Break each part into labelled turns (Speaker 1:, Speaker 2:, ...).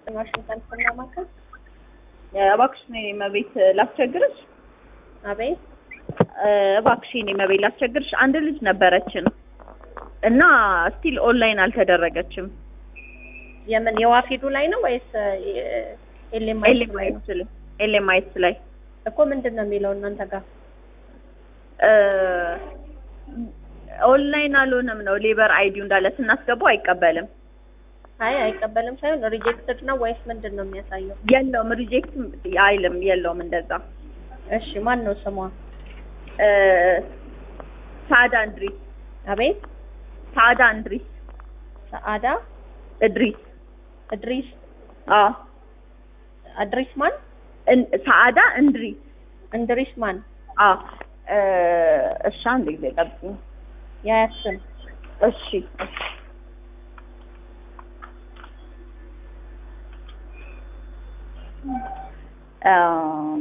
Speaker 1: ዋሽንግተን ስናማከር
Speaker 2: እባክሽ እኔ መቤት ላስቸግርሽ።
Speaker 1: አቤት
Speaker 2: እባክሽ እኔ መቤት ላስቸግርሽ። አንድ ልጅ ነበረችን እና ስቲል ኦንላይን አልተደረገችም።
Speaker 1: የምን የዋፊዱ ላይ ነው ወይስ ኤሌማይት ላይ ነው?
Speaker 2: ኤልኤምአይስ ላይ ኤልኤምአይስ ላይ
Speaker 1: እኮ ምንድን ነው የሚለው እናንተ ጋር?
Speaker 2: ኦንላይን አልሆነም ነው ሌበር አይዲው እንዳለ ስናስገባው አይቀበልም።
Speaker 1: አይ አይቀበልም ሳይሆን ሪጀክትድ ነው ወይስ ምንድን ነው የሚያሳየው?
Speaker 2: የለውም ሪጀክት አይልም የለውም እንደዛ።
Speaker 1: እሺ ማን ነው ስሟ?
Speaker 2: ሳዳ እንድሪስ
Speaker 1: አቤት
Speaker 2: ሳዳ እንድሪስ
Speaker 1: ሰአዳ
Speaker 2: እድሪስ
Speaker 1: እድሪስ
Speaker 2: አዎ
Speaker 1: አድሪስ ማን?
Speaker 2: እን- ሰአዳ እንድሪስ
Speaker 1: እንድሪስ ማን?
Speaker 2: አዎ እሺ አንድ ጊዜ ጠብቂኝ
Speaker 1: የአያት ስም
Speaker 2: እሺ እሺ አም፣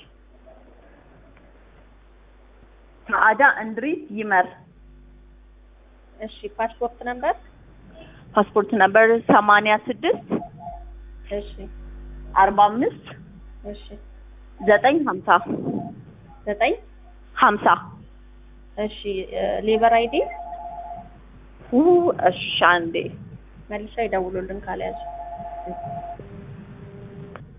Speaker 2: ሰአዳ እንድሪስ ይመር
Speaker 1: እሺ ፓስፖርት ነምበር
Speaker 2: ፓስፖርት ነበር ሰማንያ ስድስት
Speaker 1: እሺ
Speaker 2: አርባ አምስት
Speaker 1: እሺ
Speaker 2: ዘጠኝ ሀምሳ
Speaker 1: ዘጠኝ
Speaker 2: ሀምሳ
Speaker 1: እሺ ሌበር አይዲ
Speaker 2: ኡ እሺ አንዴ
Speaker 1: መልሰው ይደውሉልን ካልያዙ